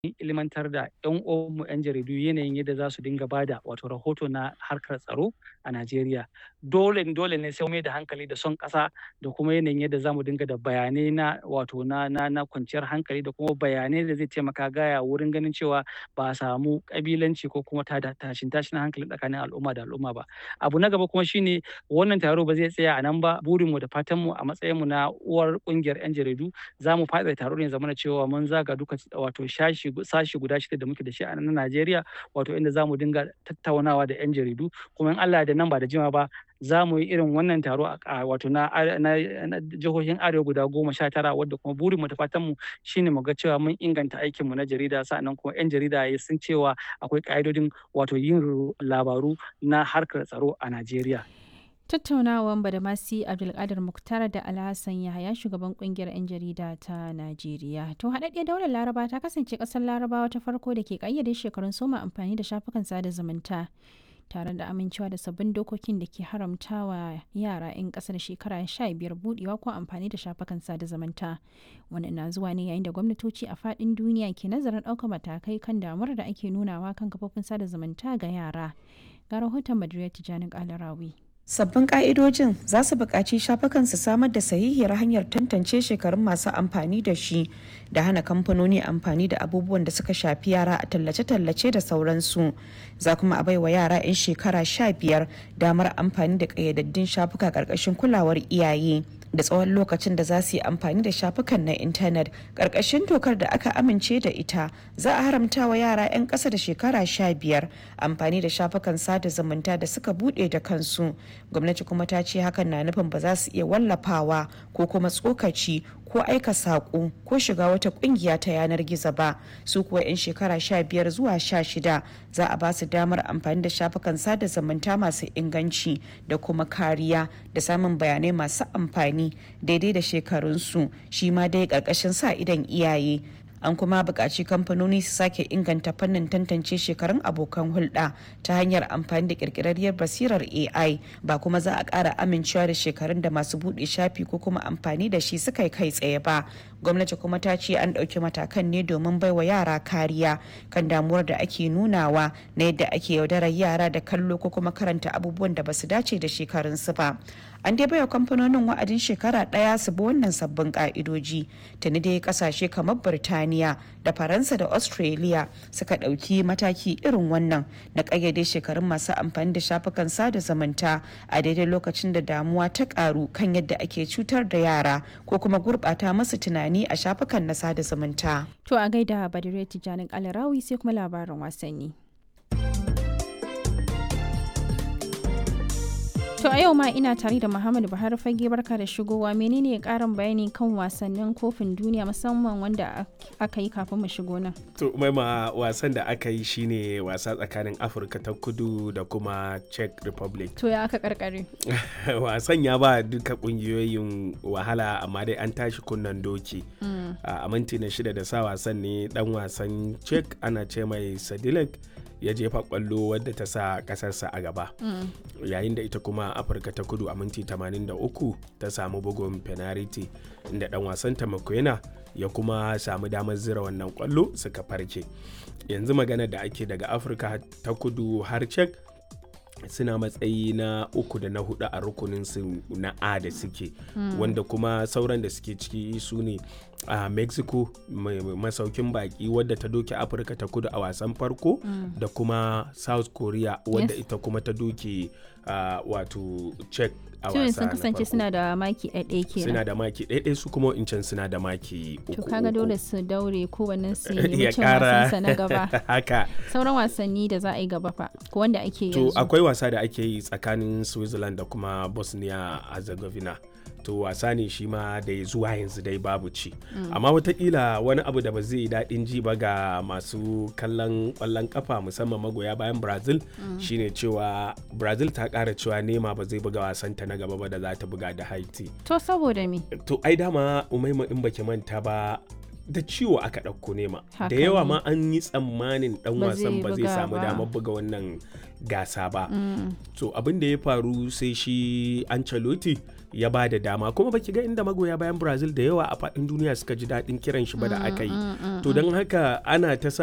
ilimantar da 'yan uwanmu 'yan jaridu yanayin yadda za su dinga ba da wato rahoto na harkar tsaro a Najeriya. Dole dole ne sai mai da hankali da son ƙasa da kuma yanayin yadda za mu dinga da bayanai na wato na na na kwanciyar hankali da kuma bayanai da zai taimaka gaya wurin ganin cewa ba a samu ƙabilanci ko kuma tada tashin tashin hankali tsakanin al'umma da al'umma ba. Abu na gaba kuma shine wannan taro ba zai tsaya a nan ba burinmu da fatanmu a matsayinmu na uwar ƙungiyar 'yan jaridu za mu faɗaɗa taro ne ya zamana cewa mun zaga duka wato shashi sashi guda shida da muke da shi a nan Najeriya wato inda za mu dinga tattaunawa da 'yan jaridu kuma in Allah da nan ba da jimawa ba za mu yi irin wannan taro a wato na na jihohin arewa guda goma sha tara wadda kuma burinmu da fatanmu shine mu ga cewa mun inganta aikinmu na jarida sa'annan kuma 'yan jarida sun cewa akwai ƙa'idodin wato yin labaru na harkar tsaro a Najeriya. Tattaunawan Badamasi Abdulkadir Muktar da Alhassan Yahaya shugaban kungiyar 'yan jarida ta Najeriya. To haɗaɗɗiyar daular Laraba ta kasance ƙasar Larabawa ta farko da ke ƙayyade shekarun soma amfani da shafukan sada zumunta. tare da amincewa da sabbin dokokin da ke haramtawa yara 'yan ƙasa da shekara 15 budewa ko amfani da shafukan sada zumunta wannan na zuwa ne yayin da gwamnatoci a faɗin duniya ke nazarin ɗaukar matakai kan damuwar da ake nunawa kan kafofin sada zumunta ga yara ga rahoton madrid tijjani kalarawi Sabbin ƙa'idojin za su buƙaci shafukan su samar da sahihiyar hanyar tantance shekarun masu amfani da shi da hana kamfanoni amfani da abubuwan da suka shafi yara a tallace-tallace da sauransu. Za kuma a baiwa yara 'yan shekara sha biyar damar amfani da ƙayyadaddun shafuka ƙarƙashin kulawar iyaye. da tsawon lokacin da za su yi amfani da shafukan na intanet ƙarƙashin dokar da aka amince da ita za a haramta wa yara 'yan ƙasa da shekara sha biyar amfani da shafukan sada zumunta da suka buɗe da kansu gwamnati kuma ta ce hakan na nufin ba za su iya wallafawa ko kuma tsokaci ko aika saƙo ko shiga wata ƙungiya ta yanar gizo ba su kuwa 'yan shekara sha biyar zuwa sha shida za a ba su damar amfani da shafukan sada zumunta masu inganci da kuma kariya da samun bayanai masu amfani daidai da shekarunsu shi ma dai ƙarƙashin sa idan iyaye an kuma buƙaci kamfanoni su sake inganta fannin tantance shekarun abokan hulɗa ta hanyar amfani da ƙirƙirarriyar basirar ai ba kuma za a ƙara amincewa da shekarun da masu buɗe shafi ko kuma amfani da shi suka kai tsaye ba gwamnati kuma ta ce an ɗauki matakan ne domin baiwa yara kariya kan damuwar da ake nunawa na yadda ake yaudarar yara da kallo ko kuma karanta abubuwan da basu dace da shekarunsu ba an dai baiwa kamfanonin wa'adin shekara ɗaya su bi wannan sabbin ka'idoji tuni dai kasashe kamar birtaniya da faransa da australia suka ɗauki mataki irin wannan na ƙayyade shekarun masu amfani da shafukan sada zumunta a daidai lokacin da damuwa ta ƙaru kan yadda ake cutar da yara ko kuma gurɓata masu tunani a shafukan na sada zumunta. To a gaida Badire Tijjanin Alarawi sai kuma labarin wasanni. To a yau ma ina tare da Muhammadu Buhari fage barka da shigowa menene karin bayani kan wasannin kofin duniya musamman wanda aka yi kafin mu shigo nan. To maima wasan da aka yi shine wasa tsakanin Afirka ta kudu da kuma Czech Republic. To ya aka karkare. wasan ya ba duka kungiyoyin wahala amma dai an tashi kunnan doki. A minti na shida da sa wasan ne dan wasan Czech ana ce mai Sadilek ya jefa kwallo wadda ta sa kasarsa a gaba yayin da ita kuma afirka ta kudu a minti 83 ta samu bugun penalty inda dan wasan ta ya kuma samu damar zira wannan kwallo suka farke yanzu magana da ake daga afirka ta kudu har cek suna matsayi na uku da na hudu a rukunin su na a da suke mm. wanda kuma sauran da suke ciki su ne a uh, mexico masaukin baki wadda ta doke afirka ta kudu a wasan farko mm. da kuma south korea wadda yes. ita kuma ta doke uh, wato czech a wasa sun kasance suna da maki ɗaiɗai kenan suna da maki ɗaiɗai su kuma in suna da maki uku to kaga dole su daure kowannen su yi cin wasansa na gaba haka sauran wasanni da za a yi gaba fa ko wanda ake yanzu to akwai wasa da ake yi tsakanin switzerland da kuma bosnia herzegovina to wasa ne shi ma da zuwa yanzu dai babu ci mm. amma watakila wani abu da ba zai daɗin ji ba ga masu kallon ƙwallon kafa musamman magoya bayan brazil mm. shine cewa brazil ta ƙara cewa nema ba zai buga wasanta na gaba ba da za ta buga da haiti to saboda me to ai dama umaima in baki manta ba da ciwo aka ɗauko nema Haka da yawa ne. ma an yi tsammanin dan Ba wasan zai ba zai buga samu ba. damar buga wannan gasa ba Mm. so abin da ya faru sai shi Ancelotti ya ba da dama kuma baki ga inda magoya bayan Brazil da yawa a faɗin duniya suka ji daɗin kiran shi ba da aka yi to don haka ana ta sa